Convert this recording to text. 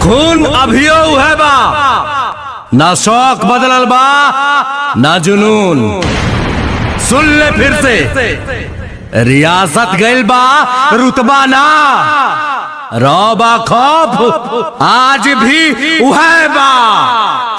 खून अभियो है बा ना शौक बदलल बा ना जुनून सुन ले फिर से रियासत गइल बा रुतबा ना रौबा खौफ आज भी उहे बा